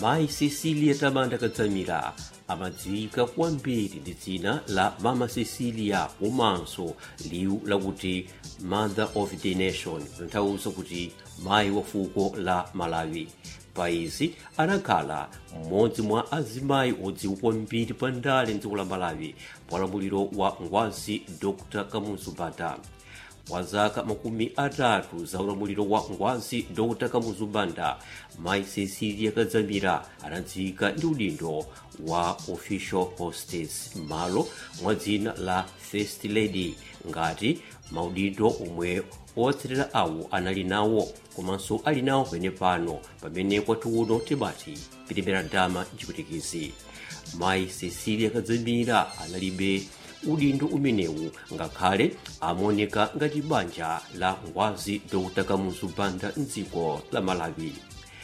mayi cecilia tamanda kadzamira amadziwika kwambiri ndi dzina la mama cecilia komanso liwu lakuti mother of the nation kutanthauza kuti mayi wa fuko la malawi paizi anakhala mmodzi mwa azimayi odziwika kwambiri pa ndale mdziko la malawi pa ulamuliro wa ngwazi dr kamuzu banda kwa zaka makumi atatu za ulamuliro wa ngwazi dr kamuzu banda mayi cecilia kadzamira anadziwika ndi udindo wa official hostess malo mwa dzina la first lady ngati maudindo omwe otsatira awo anali nawo komanso ali nawo pene pano pamene kwathu uno timati pitembera dama mchiputikizi mayi cecilia kadzamira analibe udindo umenewu ngakhale amaoneka ngati banja la ngwazi dr kamuzu banda mdziko la malawi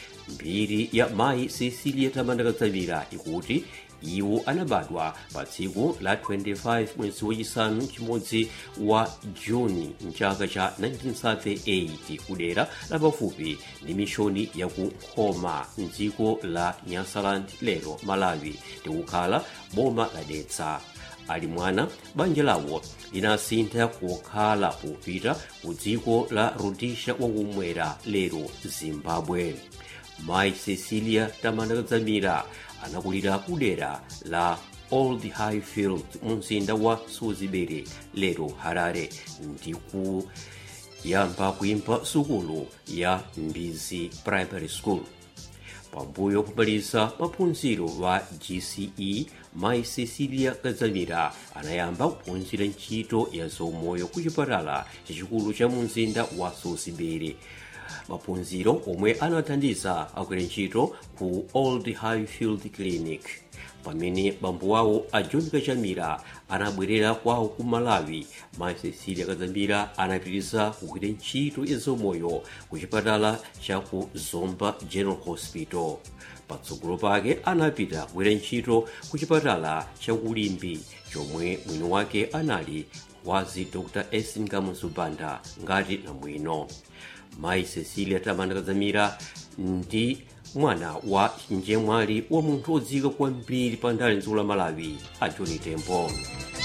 mbiri ya mayi cecilia tamanda kadzamira ikuti iwo anabadwa pa tsiku la 25 mwezi wachisanu chimodzi wa juni mchaka cha 1938 kudera la pafupi ndi mishoni ya ku nkhoma mdziko la nyasaland lero malawi ndikukhala boma la dedza ali mwana banja lawo linasintha kukhala popita ku dziko la rhodesia wakumwera lero zimbabwe mayi cecilia tamanda kadzamira anakulira kudera la old highfield mu mzinda wa suzibere lero harare ndiku yamba kuimba sukulu ya mbizi primary school pambuyo kumaliza maphunziro wa gce mayi cecilia kadzamira anayamba kuphunzira ntchito ya zaumoyo ku chipatala chachikulu cha mu mzinda wa suzibere maphunziro omwe anathandiza agwira ntchito ku old highfield clinic pamene bambo wawo a john kachamira anabwerera kwawo ku malawi mayi cecilia kadzamira anapitiriza kugwira ntchito ya zaumoyo ku chipatala cha ku zomba general hospital patsogolo pake anapita kugwira ntchito ku chipatala cha kulimbi chomwe mwini wake anali ngwazi dr esin kamuzu banda ngati namwino mayi cecilia tamanda kadzamira ndi mwana wa njemwali wa munthu odziwika kwambiri pa ndale mdziko la malawi a john tembo